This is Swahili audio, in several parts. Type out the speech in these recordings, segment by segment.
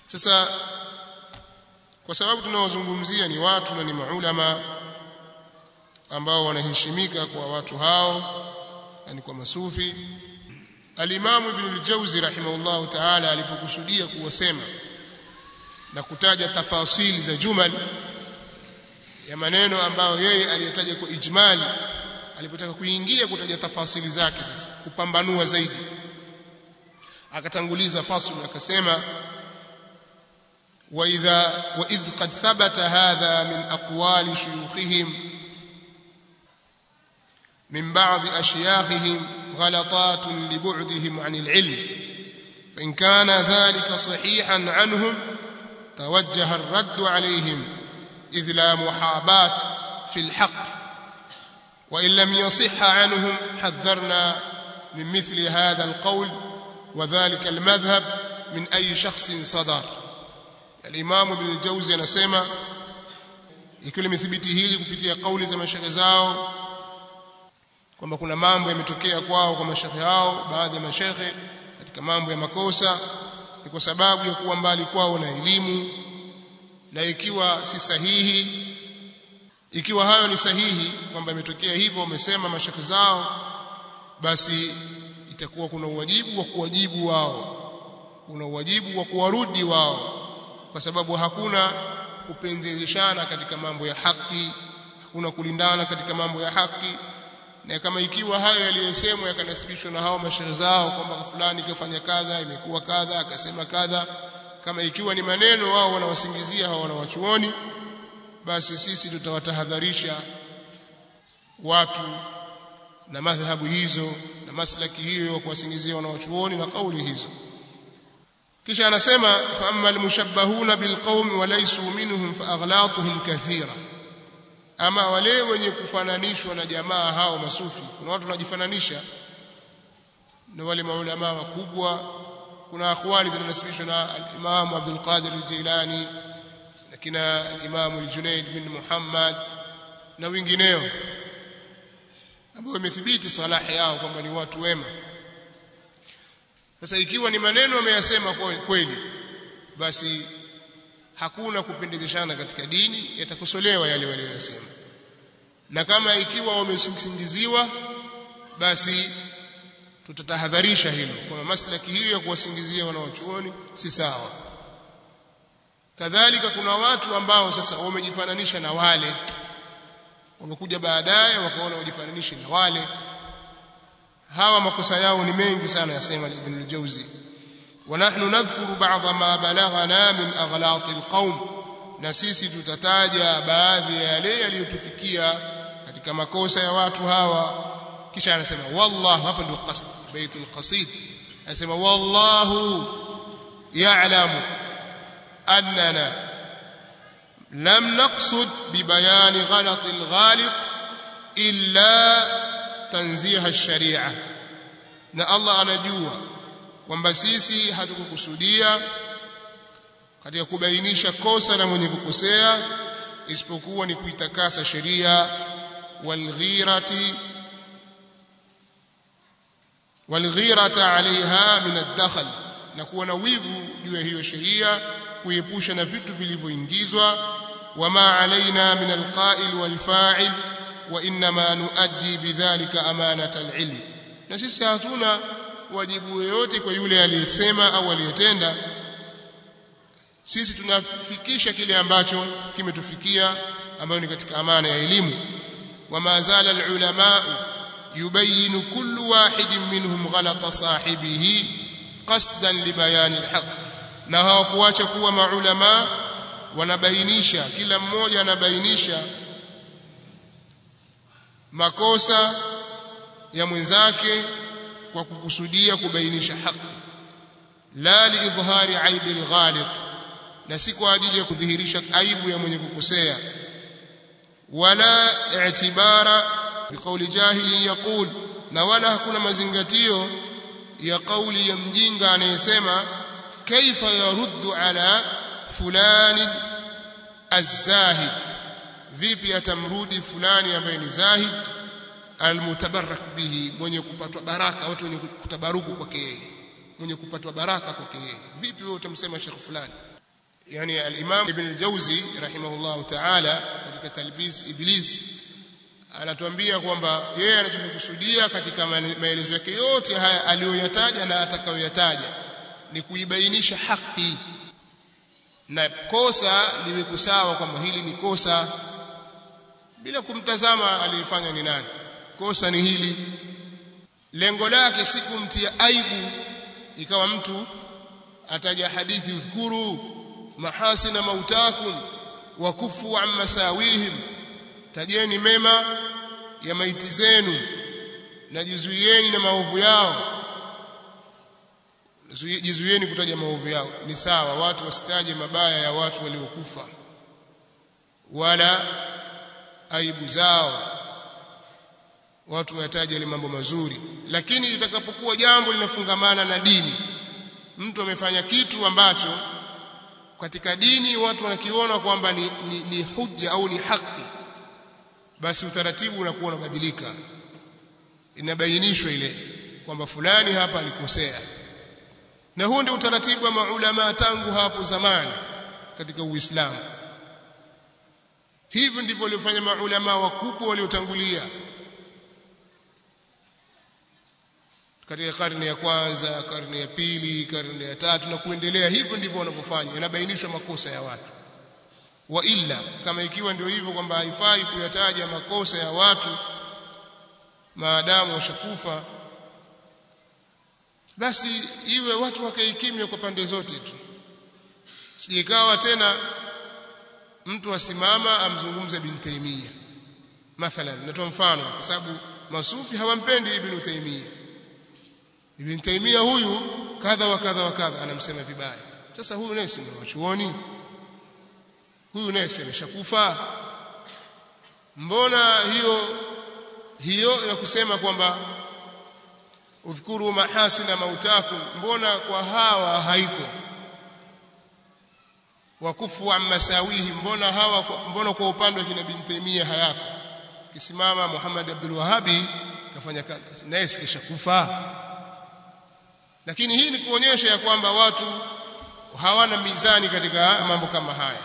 sasa kwa sababu tunaozungumzia ni watu na ni maulama ambao wanaheshimika kwa watu hao yani kwa masufi Al-Imam Ibn al-Jawzi rahimahullahu ta'ala alipokusudia kuwasema na kutaja tafasili za jumal ya maneno ambayo yeye aliyataja kwa ijmali alipotaka kuingia kutaja tafasili zake sasa kupambanua zaidi akatanguliza fasl akasema واذا واذ قد ثبت هذا من اقوال شيوخهم من بعض اشياخهم غلطات لبعدهم عن العلم فان كان ذلك صحيحا عنهم توجه الرد عليهم اذ لا محاباه في الحق وان لم يصح عنهم حذرنا من مثل هذا القول وذلك المذهب من اي شخص صدر Al-Imam Ibn al-Jawzi anasema ikiwa limethibiti hili kupitia kauli za mashaikh zao kwamba kuna mambo yametokea kwao kwa mashaikh hao baadhi ya mashaikh katika mambo ya makosa ni kwa sababu ya kuwa mbali kwao na elimu na ikiwa si sahihi ikiwa hayo ni sahihi kwamba imetokea hivyo wamesema mashaikh zao basi itakuwa kuna uwajibu wa kuwajibu wao kuna uwajibu wa kuwarudi wao kwa sababu hakuna kupendeleshana katika mambo ya haki hakuna kulindana katika mambo ya haki na kama ikiwa hayo yaliyosemwa yakanasibishwa na hao mashaikh zao kwamba fulani kafanya kadha imekuwa kadha akasema kadha kama ikiwa ni maneno wao wanawasingizia hao wanawachuoni basi sisi tutawatahadharisha watu na madhhabu hizo na maslaki hiyo kuwasingizia wanawachuoni na kauli hizo kisha anasema fa amma almushabbahuna bilqawmi wa laysu minhum fa aghlatuhum kathira ama wale wenye kufananishwa na jamaa hao masufi kuna watu wanajifananisha na wale maulama wakubwa kuna akhwali zinanasibishwa na al-Imam Abdul Qadir al-Jilani na kina al-Imam al-Junayd bin Muhammad na wengineo ambao imethibiti salahi yao kwamba ni watu wema sasa ikiwa ni maneno ameyasema kweli basi hakuna kupendeleshana katika dini yatakosolewa yale waliyosema na kama ikiwa wamesingiziwa basi tutatahadharisha hilo kwa maslaki hiyo ya kuwasingizia wanaochuoni si sawa kadhalika kuna watu ambao sasa wamejifananisha na wale wamekuja baadaye wakaona wajifananishe na wale hawa makosa yao ni mengi sana yasema Ibn al-Jawzi wa nahnu nadhkuru ba'dha ma balaghana min aghlaq al-qaum na sisi tutataja baadhi ya yale yaliyotufikia katika makosa ya watu hawa kisha anasema wallahu hapa ndio qasd baitul qasid anasema wallahu ya'lamu annana lam naqsud bibayani ghalat al-ghalit illa tanziha ash-sharia na Allah anajua kwamba sisi hatukukusudia katika kubainisha kosa la mwenye kukosea isipokuwa ni kuitakasa sheria walghirati walghirata alaiha min ad-dakhl na kuwa na wivu juu ya hiyo sheria kuepusha na vitu vilivyoingizwa wama alaina min alqa'il walfa'il wa inma nuaddi bidhalika amanata alilm na sisi hatuna wajibu yoyote kwa yule aliyesema au aliyetenda sisi tunafikisha kile ambacho kimetufikia ambayo ni katika amana ya elimu wama zala alulama yubayyin kullu wahidin minhum ghalata sahibihi qasdan libayan alhaq na hawakuacha kuwa maulama wanabainisha kila mmoja anabainisha makosa ya mwenzake kwa kukusudia kubainisha haki la liidhhari aibi alghalit na si kwa ajili ya kudhihirisha aibu ya mwenye kukosea wala i'tibara biqauli jahili yaqul na wala hakuna mazingatio ya kauli ya mjinga anayesema kaifa yaruddu ala fulani az-zahid vipi atamrudi fulani ambaye ni zahid almutabarak bihi mwenye kupatwa baraka watu wenye kutabaruku kwake yeye mwenye kupatwa baraka kwake yeye vipi wewe utamsema shekh fulani yani al-Imam Ibn al-Jawzi rahimahullahu ta'ala katika Talbis Iblis anatuambia kwamba yeye anachokusudia katika maelezo yake yote haya aliyoyataja na atakayoyataja ni kuibainisha haki na kosa liwe sawa kwamba hili ni kosa bila kumtazama aliyefanya ni nani kosa ni hili lengo lake si kumtia aibu ikawa mtu ataja hadithi udhkuru mahasina mautakum wa kufu an masawihim tajeni mema ya maiti zenu na jizuieni na maovu yao jizuieni kutaja maovu yao ni sawa watu wasitaje mabaya ya watu waliokufa wala aibu zao watu wayataje ile mambo mazuri lakini itakapokuwa jambo linafungamana na dini mtu amefanya kitu ambacho katika dini watu wanakiona kwamba ni, ni, ni hujja au ni haki basi utaratibu unakuwa unabadilika inabainishwa ile kwamba fulani hapa alikosea na huo ndio utaratibu wa maulama tangu hapo zamani katika Uislamu hivi ndivyo waliofanya maulama wakubwa waliotangulia katika karne ya kwanza karne ya pili karne ya tatu na kuendelea hivyo ndivyo wanavyofanya inabainishwa makosa ya watu wa illa kama ikiwa ndio hivyo kwamba haifai kuyataja makosa ya watu maadamu washakufa basi iwe watu wakae kimya kwa pande zote tu sijikawa tena mtu asimama amzungumze ibn Taymiyyah mathalan natoa mfano kwa sababu masufi hawampendi ibn Taymiyyah ibn Taymiyyah huyu kadha wa kadha wa kadha anamsema vibaya sasa huyu naye si mwanachuoni huyu naye si ameshakufa mbona hiyo hiyo ya kusema kwamba udhkuru mahasina mautakum mbona kwa hawa haiko wakufu an masawihi mbona hawa mbona kwa upande wa kina bin Taimia hayako kisimama Muhammad Abdul Wahabi kafanya kazi naye sikishakufa lakini hii ni kuonyesha ya kwamba watu hawana mizani katika mambo kama haya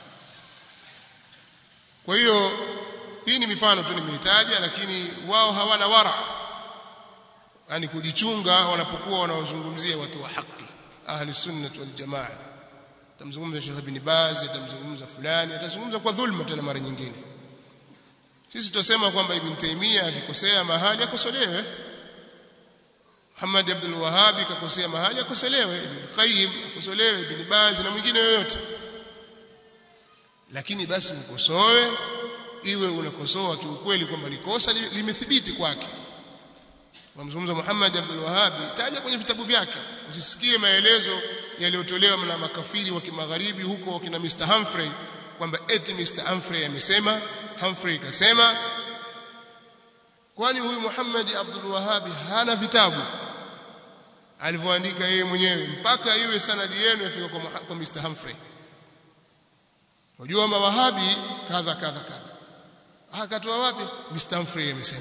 kwa hiyo hii ni mifano tu nimeitaja lakini wao hawana wara yani kujichunga wanapokuwa wanaozungumzia watu wa haki ahli sunnah wal jamaa tamzungumza Sheikh Ibn Baz atamzungumza fulani atazungumza kwa dhulma tena mara nyingine sisi tutasema kwamba Ibn Taymiyyah akikosea mahali akosolewe Muhammad Abdul Wahhab akakosea mahali akosolewe Ibn Qayyim akosolewe Ibn Baz na mwingine yoyote lakini basi ukosoe iwe unakosoa kiukweli kwamba likosa limethibiti kwake wamzungumza Muhammad Abdul Wahhab taja kwenye vitabu vyake usisikie maelezo yaliyotolewa na makafiri wa kimagharibi huko wakina Mr Humphrey kwamba eti Mr Humphrey amesema Humphrey kasema kwani huyu Muhammad Abdul Wahhab hana vitabu alivyoandika yeye mwenyewe mpaka iwe sanadi yenu ifika kwa, kwa Mr Humphrey unajua mawahabi kadha kadha kadha akatoa wapi Mr Humphrey amesema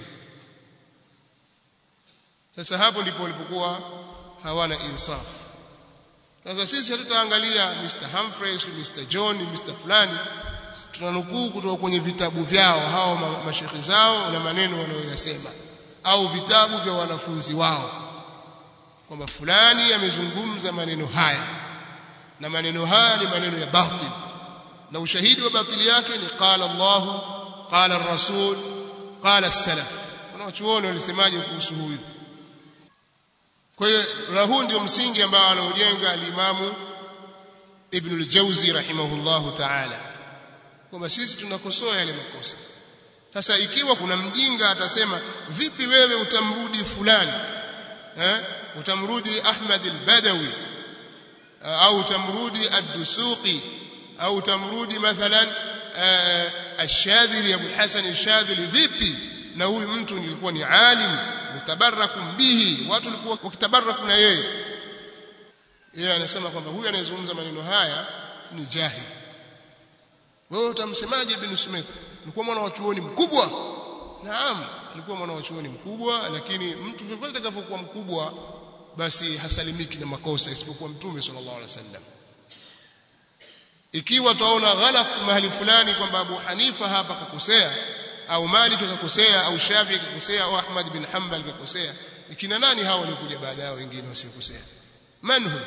sasa hapo ndipo walipokuwa hawana insaf sasa sisi hatutaangalia Mr Humphreys Mr John Mr fulani tunanukuu kutoka kwenye vitabu vyao hao mashekhi zao na maneno wanayoyasema au vitabu vya wanafunzi wao kwamba fulani amezungumza maneno haya na maneno haya ni maneno ya batil na ushahidi wa batili yake ni qala Allah qala ar-rasul qala as-salaf wanachuoni walisemaje kuhusu huyu kwa hiyo na huu ndio msingi ambao anaujenga alimamu Ibn al-Jawzi rahimahullahu ta'ala kwamba sisi tunakosoa yale makosa sasa ikiwa kuna mjinga atasema vipi wewe utamrudi fulani eh utamrudi Ahmad al-Badawi au utamrudi ad-Dusuqi au utamrudi mathalan ash-Shadhili Abu Hasan ash-Shadhili vipi na huyu mtu nilikuwa ni alim mutabarakum bihi watu walikuwa wakitabaraku na yeye yeye anasema kwamba huyu anayezungumza maneno haya ni jahil wewe utamsemaje ibn Sumayth alikuwa mwana wa chuoni mkubwa naam alikuwa mwana wa chuoni mkubwa lakini mtu vyovyote atakavyokuwa mkubwa basi hasalimiki na makosa isipokuwa mtume sallallahu alaihi wasallam ikiwa tuaona ghalat mahali fulani kwamba Abu Hanifa hapa kakosea au Malik kakosea au Shafi kakosea au Ahmad bin Hanbal kakosea ikina nani hao waliokuja baada yao wengine wasiokosea manhum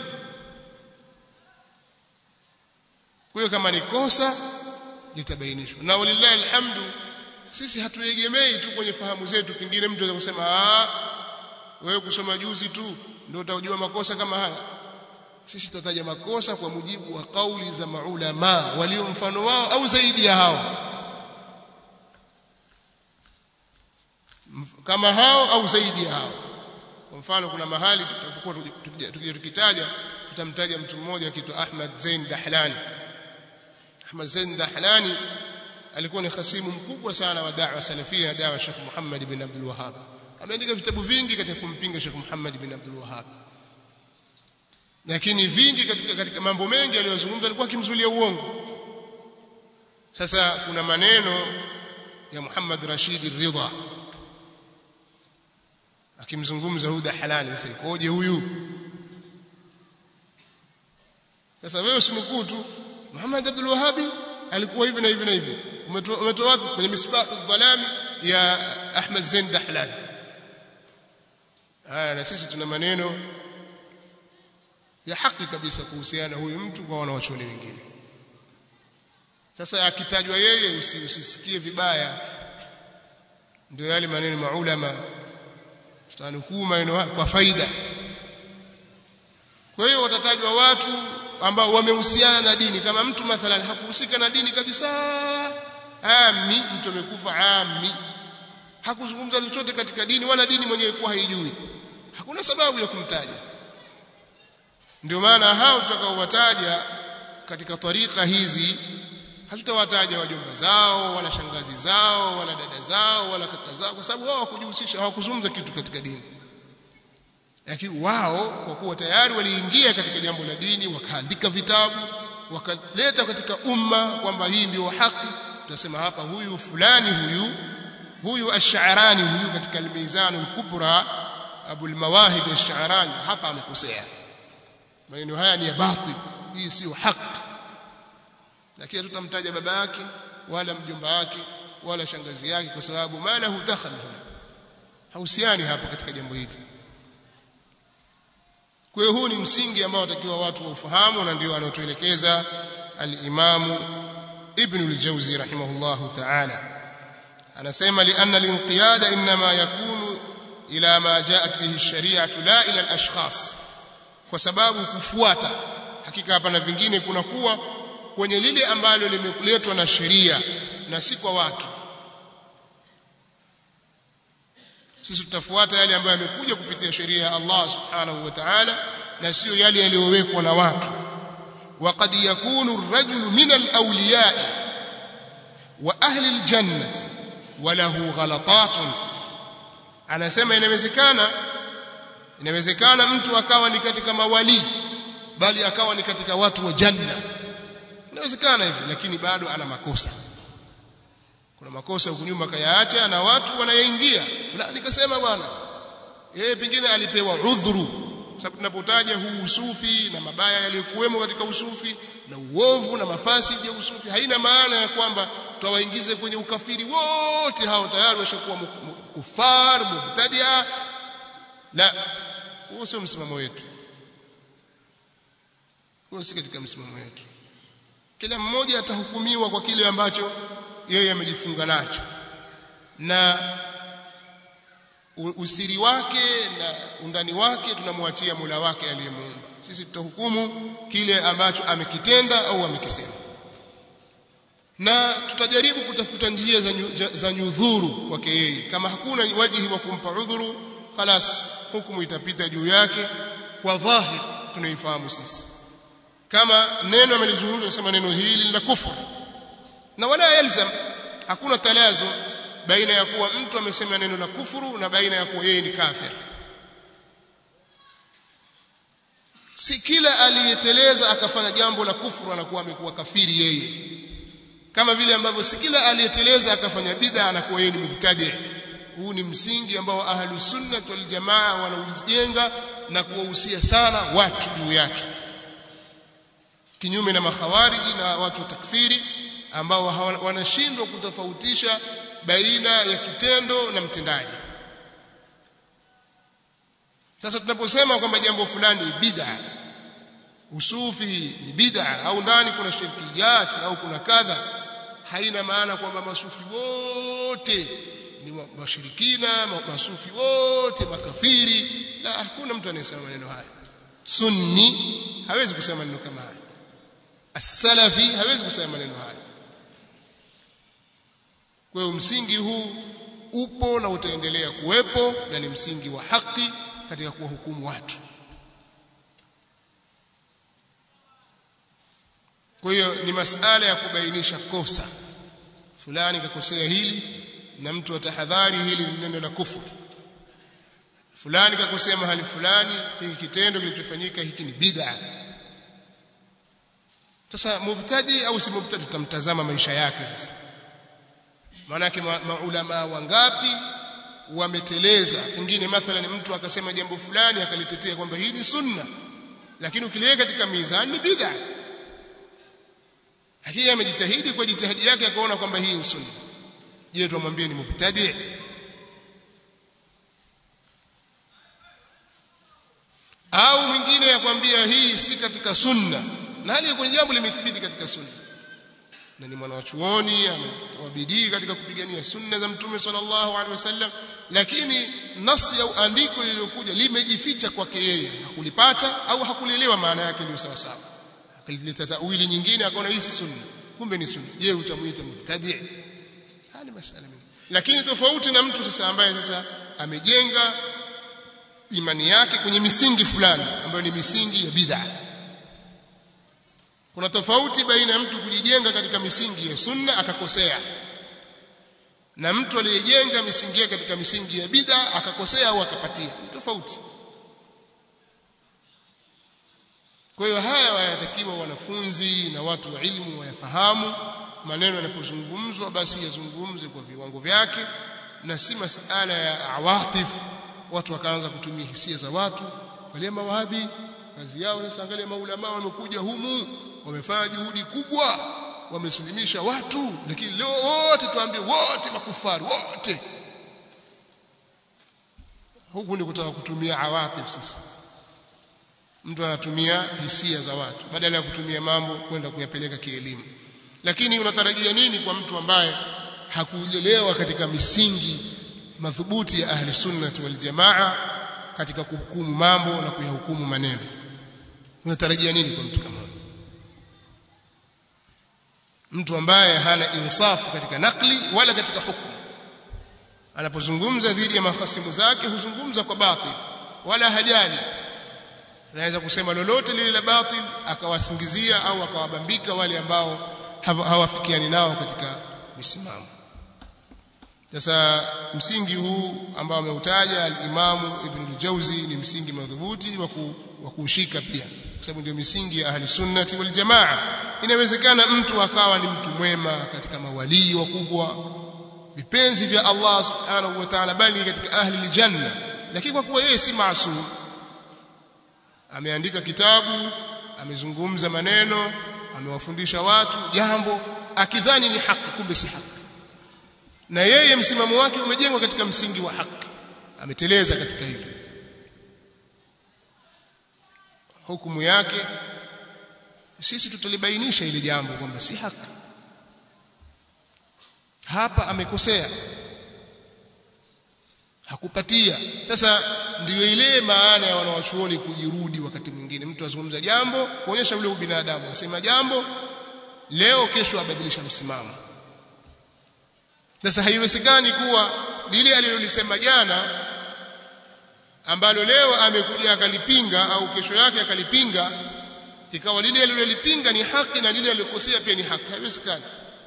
kwa hiyo kama ni kosa litabainishwa na walillahi alhamdu sisi hatuegemei tu kwenye fahamu zetu pengine mtu anaweza kusema ah wewe kusoma juzi tu ndio utajua makosa kama haya sisi tutataja makosa kwa mujibu wa kauli za maulama walio mfano wao au zaidi ya hao kama hao au zaidi ya hao kwa mfano kuna mahali tutakuwa tukija tukitaja tutamtaja mtu mmoja akiitwa Ahmad Zain Dahlani Ahmad Zain Dahlani alikuwa ni khasimu mkubwa sana wa da'wa salafia na da'wa Sheikh Muhammad bin Abdul Wahhab ameandika vitabu vingi katika kumpinga Sheikh Muhammad bin Abdul Wahhab lakini vingi katika, katika mambo mengi aliyozungumza alikuwa akimzulia uongo sasa kuna maneno ya Muhammad Rashid Ridha akimzungumza Huda Halali sasa ikoje huyu sasa wewe usinukuu tu Muhammad Abdul Wahhabi alikuwa hivi na hivi na hivi umetoa umetoa wapi kwenye misbahu dhalami ya Ahmad Zain Dahlan haya na sisi tuna maneno ya haki kabisa kuhusiana huyu mtu kwa wanawachuoni wengine sasa akitajwa yeye usi, usisikie vibaya ndio yale maneno maulama tutanukuu maneno kwa faida kwa hiyo watatajwa watu ambao wamehusiana na dini kama mtu mathalan hakuhusika na dini kabisa ami mtu amekufa ami hakuzungumza chochote katika dini wala dini mwenyewe kuwa haijui hakuna sababu ya kumtaja ndio maana hao tutakaowataja katika tarika hizi hatutawataja wajomba zao wala shangazi zao wala dada zao wala kaka zao kwa sababu wao hawakujihusisha hawakuzungumza kitu katika dini lakini wao kwa kuwa tayari waliingia katika jambo la dini wakaandika vitabu wakaleta katika umma kwamba hii ndio haki tutasema hapa huyu fulani huyu huyu ash-Sha'rani huyu katika al-Mizan al-Kubra Abu al-Mawahib ash-Sha'rani hapa amekosea maneno haya ni ya batil hii sio haki lakini tutamtaja baba yake wala mjomba wake wala shangazi yake kwa sababu mala hudakhal huna hausiani hapa katika jambo hili kwa hiyo huu ni msingi ambao watakiwa watu waufahamu na ndio anaotuelekeza al-Imam Ibn al-Jawzi rahimahullahu ta'ala anasema lianna al-inqiyada inma yakunu ila ma ja'at bihi ash-shari'atu la ila al-ashkhas kwa sababu kufuata hakika hapa na vingine kuna kuwa kwenye lile ambalo limeletwa na sheria na si kwa watu sisi tutafuata yale ambayo yamekuja kupitia sheria ya Allah subhanahu wa ta'ala na sio yale yaliyowekwa na watu وقد يكون الرجل من الأولياء وأهل الجنة وله غلطات anasema inawezekana inawezekana mtu akawa ni katika mawali bali akawa ni katika watu wa janna inawezekana hivi lakini bado ana makosa kuna makosa huko nyuma kayaacha na watu wanayaingia fulani kasema bwana yeye pengine alipewa udhuru sababu tunapotaja huu usufi na mabaya yaliyokuwemo katika usufi na uovu na mafasidi ya usufi haina maana ya kwamba tutawaingize kwenye ukafiri wote hao tayari washakuwa kufar mubtadia la huo sio msimamo wetu huo si katika msimamo wetu kila mmoja atahukumiwa kwa kile ambacho yeye amejifunga nacho na usiri wake na undani wake tunamwachia Mola wake aliyemuumba sisi tutahukumu kile ambacho amekitenda au amekisema na tutajaribu kutafuta njia za, nyu, za nyudhuru kwake yeye kama hakuna wajihi wa kumpa udhuru khalas hukumu itapita juu yake kwa dhahir tunaifahamu sisi kama neno amelizungumza sema neno hili la kufuru na wala yalzam hakuna talazo baina ya kuwa mtu amesema neno la kufuru na baina ya kuwa yeye ni kafir si kila aliyeteleza akafanya jambo la kufuru anakuwa amekuwa kafiri yeye kama vile ambavyo si kila aliyeteleza akafanya bid'a anakuwa yeye ni mubtadi huu ni msingi ambao ahlu sunna wal jamaa wanaujenga na kuwahusia sana watu juu yake kinyume na makhawariji na watu wa takfiri ambao wanashindwa kutofautisha baina ya kitendo na mtendaji sasa tunaposema kwamba jambo fulani ni bid'a usufi ni bid'a au ndani kuna shirkiyat au kuna kadha haina maana kwamba masufi wote ni washirikina masufi wote makafiri la hakuna mtu anayesema maneno haya sunni hawezi kusema maneno kama haya as-salafi hawezi kusema maneno haya kwa hiyo msingi huu upo na utaendelea kuwepo na ni msingi wa haki katika kuwahukumu watu kwa hiyo ni masala ya kubainisha kosa fulani kakosea hili na mtu atahadhari hili ni neno la kufuru fulani kakosea mahali fulani hiki kitendo kilichofanyika hiki ni bid'a sasa mubtadi au si mubtadi tutamtazama maisha yake sasa maanake maulama wangapi wameteleza pengine mathalan mtu akasema jambo fulani akalitetea kwamba hii ni sunna lakini ukiliweka katika mizani ni bid'a lakini amejitahidi kwa jitihadi yake akaona kwamba hii ni sunna je tumwambie ni mubtadi au mwingine yakwambia hii si katika sunna na hali kwenye jambo limethibiti katika sunna na ni mwanachuoni ametoa bidii katika kupigania sunna za mtume sallallahu alaihi wasallam lakini nasi au andiko lililokuja limejificha kwake yeye hakulipata au hakulielewa maana yake ndio sawa sawa akalileta tawili nyingine akaona hii si sunna kumbe ni sunna je utamuita mubtadi hali masala mingi lakini tofauti na mtu sasa ambaye sasa amejenga imani yake kwenye misingi fulani ambayo ni misingi ya bid'a kuna tofauti baina ya mtu kujijenga katika misingi ya sunna akakosea na mtu aliyejenga misingi yake katika misingi ya bid'a akakosea au akapatia tofauti kwa hiyo haya wayatakiwa wanafunzi na watu wa ilmu wayafahamu maneno yanapozungumzwa basi yazungumze kwa viwango vyake na si masala ya awatif watu wakaanza kutumia hisia za watu wale mawahabi kazi yao sasa angalia maulama wamekuja humu wamefanya juhudi kubwa wamesilimisha watu lakini leo wote tuambie wote makufari wote huku ni kutaka kutumia awatif sasa mtu anatumia hisia za watu badala ya kutumia mambo kwenda kuyapeleka kielimu lakini unatarajia nini kwa mtu ambaye hakulelewa katika misingi madhubuti ya ahli sunnah wal jamaa katika kuhukumu mambo na kuyahukumu maneno unatarajia nini kwa mtu kama huyo mtu ambaye hana insafu katika nakli wala katika hukumu anapozungumza dhidi ya mafasimu zake huzungumza kwa batil wala hajali anaweza kusema lolote lile la batil akawasingizia au akawabambika wale ambao hawafikiani nao katika misimamo sasa msingi huu ambao ameutaja al-Imamu Ibn al-Jawzi ni msingi madhubuti wa kuushika pia kwa sababu ndio misingi ya ahli sunnati wal jamaa inawezekana mtu akawa ni mtu mwema katika mawalii wakubwa vipenzi vya Allah subhanahu wa ta'ala bali katika ahli aljanna lakini kwa kuwa yeye si maasum ameandika kitabu amezungumza maneno amewafundisha watu jambo akidhani ni haki kumbe si haki na yeye msimamo wake umejengwa katika msingi wa haki ameteleza katika hilo hukumu yake sisi tutalibainisha ile jambo kwamba si haki hapa amekosea hakupatia sasa ndiyo ile maana ya wanawachuoni kujirudi wakati mwingine mtu azungumza jambo kuonyesha ule ubinadamu asema jambo leo kesho abadilisha msimamo sasa haiwezekani kuwa lile alilolisema jana ambalo leo amekuja akalipinga au kesho yake akalipinga ikawa lile alilolipinga ni haki na lile alilokosea pia ni haki haiwezekani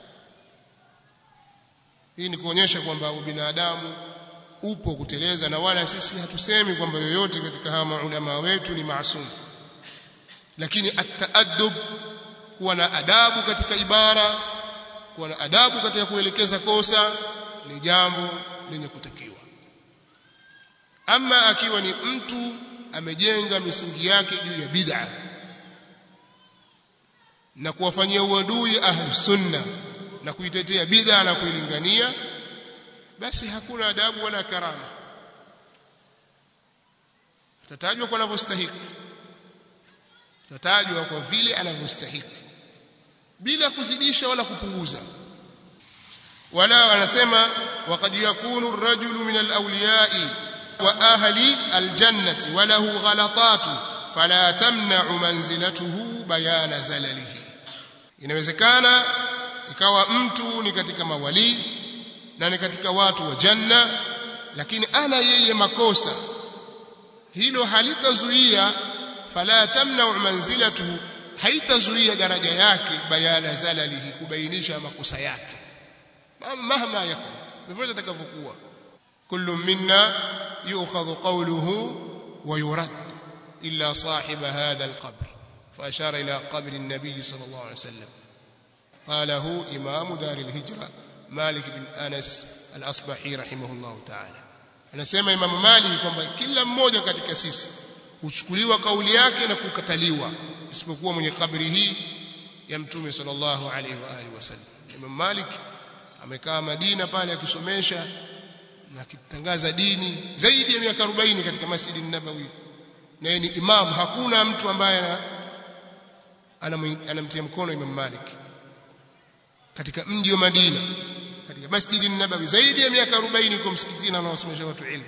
hii ni kuonyesha kwamba ubinadamu upo kuteleza na wala sisi hatusemi kwamba yoyote katika hawa maulama wetu ni maasum lakini at-taaddub kuwa na adabu katika ibara kuwa na adabu katika kuelekeza kosa ni jambo lenye kutakiwa ama akiwa ni mtu amejenga misingi yake juu ya bid'a na kuwafanyia uadui ahli sunna na kuitetea bid'a na kuilingania basi hakuna adabu wala karama atatajwa kwa anavyostahili atatajwa kwa vile anavyostahili bila kuzidisha wala kupunguza wala wanasema waqad yakunu ar-rajulu min al-awliya'i wa ahli al-jannati wa lahu ghalatatu fala tamna'u manzilatuhu bayana zalalihi inawezekana ikawa mtu ni katika mawali na ni katika watu wa janna lakini ana yeye makosa hilo halitazuia fala tamna'u manzilatuhu haitazuia daraja yake bayana zalalihi kubainisha makosa yake mahma yakun vyovyote atakavyokuwa kullu minna yu'khadhu qawluhu wa yurad illa sahib hadha alqabr فأشار إلى قبر النبي صلى الله عليه وسلم قاله إمام دار الهجرة مالك بن أنس الأصبحي رحمه الله تعالى anasema Imam Malik kwamba kila mmoja katika sisi huchukuliwa kauli yake na kukataliwa isipokuwa mwenye kabri hii ya Mtume sallallahu alaihi wa alihi wasallam. Imam Malik amekaa Madina pale akisomesha na akitangaza dini zaidi ya miaka 40 katika Masjid an-Nabawi. Na yeye ni imam, hakuna mtu ambaye anamtia mkono Imam Malik katika mji wa Madina katika Masjid an-Nabawi zaidi ya miaka 40 kwa msikitini anawasomesha watu ilmu.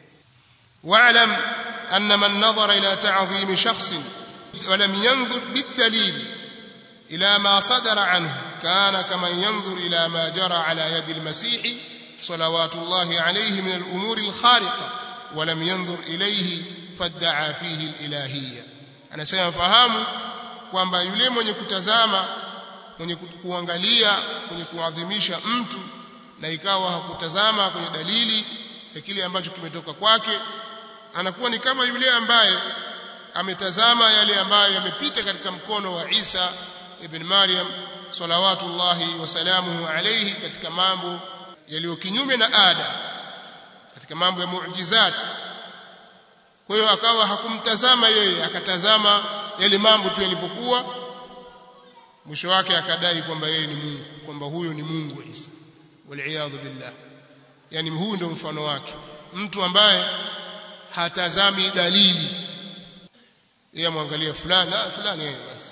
Wa'lam anna man nadhara ila ta'dhim shakhsin ولم ينظر بالدليل إلى ما صدر عنه كان كمن ينظر إلى ما جرى على يد المسيح صلوات الله عليه من الأمور الخارقة ولم ينظر إليه فادعى فيه الإلهية أنا سيفهم kwamba yule mwenye kutazama mwenye kuangalia mwenye kuadhimisha mtu na ikawa hakutazama kwenye dalili ya kile ambacho kimetoka kwake anakuwa ni kama yule ambaye ametazama yale ambayo yamepita katika mkono wa Isa ibn Maryam salawatullahi wasalamuhu alayhi katika mambo yaliyo kinyume na ada katika mambo ya muujizati kwa hiyo akawa hakumtazama yeye akatazama yale mambo tu yalivyokuwa mwisho wake akadai kwamba yeye ni Mungu kwamba huyo ni Mungu Isa waliaadhu billah yani huyu ndio mfano wake mtu ambaye hatazami dalili yeye amwangalia fulani ah fulani yeye basi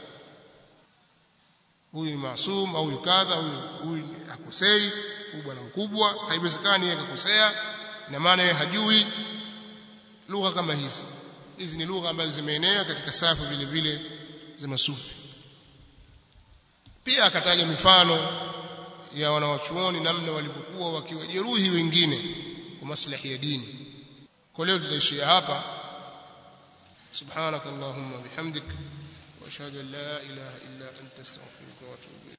huyu ni maasum au huyu kadha huyu huyu akosei huyu bwana mkubwa haiwezekani yeye akakosea ina maana yeye hajui lugha kama hizi hizi ni lugha ambazo zimeenea katika safu vile vile za masufi pia akataja mifano ya wanawachuoni namna walivyokuwa wakiwajeruhi wengine kwa maslahi ya dini kwa leo tutaishia hapa سبحانك اللهم وبحمدك واشهد ان لا اله الا انت استغفرك واتوب